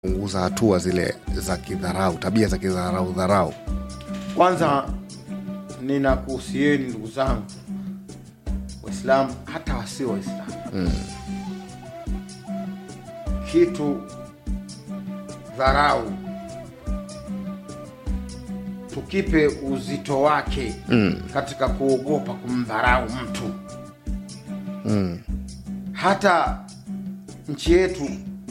punguza hatua zile za kidharau, tabia za kidharau dharau. Kwanza ninakuhusieni ndugu zangu Waislamu, hata wasio Waislamu Mm. kitu dharau tukipe uzito wake Mm. katika kuogopa kumdharau mtu. Mm. Hata nchi yetu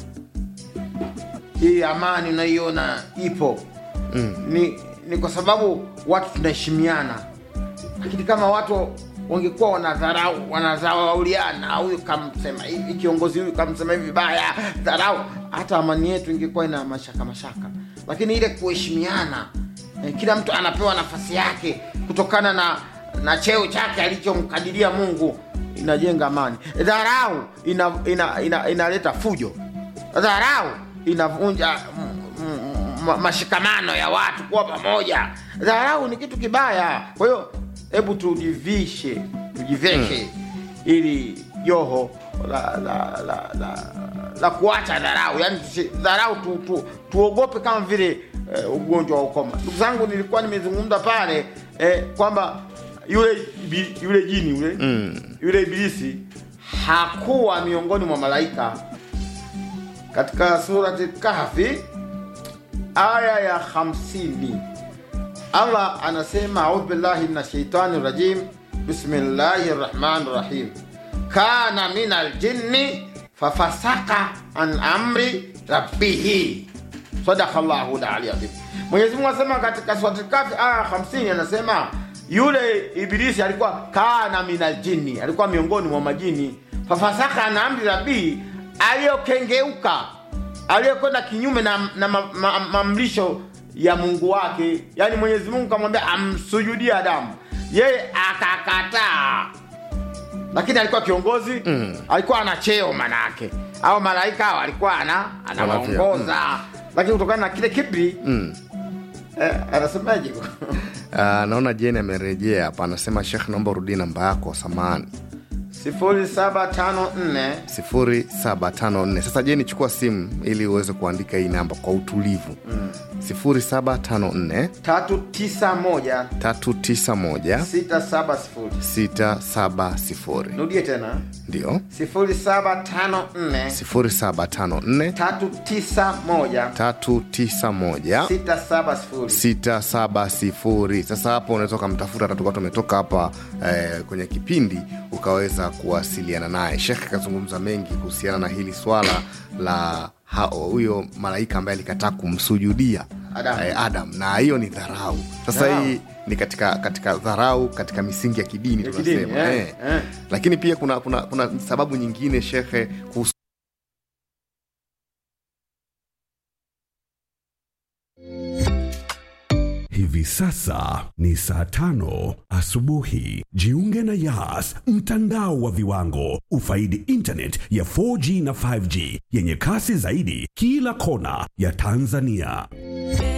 hii amani unaiona ipo Mm. ni, ni kwa sababu watu tunaheshimiana, lakini kama watu wangekuwa wanadharau wanadharauliana, huyu kamsema hivi, kiongozi huyu kamsema hivi vibaya, dharau, hata amani yetu ingekuwa ina mashaka mashaka. Lakini ile kuheshimiana, eh, kila mtu anapewa nafasi yake kutokana na na cheo chake alichomkadiria Mungu, inajenga amani. Dharau ina, ina, ina, inaleta fujo. Dharau inavunja mm, mm, ma- mashikamano ya watu kuwa pamoja. Dharau ni kitu kibaya. Kwa hiyo hebu tujivishe, tujiveshe ili joho la la la, la, la kuacha dharau, yani tusi- dharau tu, tu, tuogope kama vile eh, ugonjwa wa ukoma. Ndugu zangu, nilikuwa nimezungumza pale eh, kwamba yule ibi- yule jini yule Mm. yule ibilisi hakuwa miongoni mwa malaika katika surati Kahfi aya ya 50 Allah anasema audhu billahi min shaitani rajim bismillahi rahmani rahim kana min aljinni fafasaka an amri rabbihi sadaka llahu lali adhim Mwenyezi Mungu anasema katika surati Kahfi aya ya 50 anasema yule ibilisi alikuwa kana min aljinni alikuwa miongoni mwa majini fafasaka an amri rabbihi aliyokengeuka aliyekwenda kinyume na, na ma- ma- mamlisho ya Mungu wake, yaani Mwenyezi Mungu kamwambia amsujudie Adamu, yeye akakataa, lakini alikuwa kiongozi Mm. alikuwa ana cheo manake, au malaika hao alikuwa ana anawaongoza, lakini kutokana na kile kibri Mm. eh, anasemaje? Ah, naona Jeni amerejea hapa, anasema Shekh, naomba urudie namba yako samani sifuri saba tano nne 0754. Sasa Jeni, chukua simu ili uweze kuandika hii namba kwa utulivu. 0754 tatu tisa moja 391 sita saba sifuri. 670. Nurudie tena Ndio sifuri saba tano nne 0754 tatu tisa moja 391 sita saba sifuri. 670. Sasa hapo unaweza ukamtafuta, tatuka tumetoka hapa eh, kwenye kipindi ukaweza kuwasiliana naye. Shekhe akazungumza mengi kuhusiana na hili swala la ha- huyo malaika ambaye alikataa kumsujudia Adam. eh, Adam, na hiyo ni dharau. Sasa Dharau. hii ni katika katika dharau katika misingi ya kidini Ya kidini, tunasema eh, eh. eh. Lakini pia kuna, kuna, kuna sababu nyingine shekhe kuhusu Hivi sasa ni saa tano asubuhi. Jiunge na Yas, mtandao wa viwango. Ufaidi internet ya 4G na 5G yenye kasi zaidi kila kona ya Tanzania.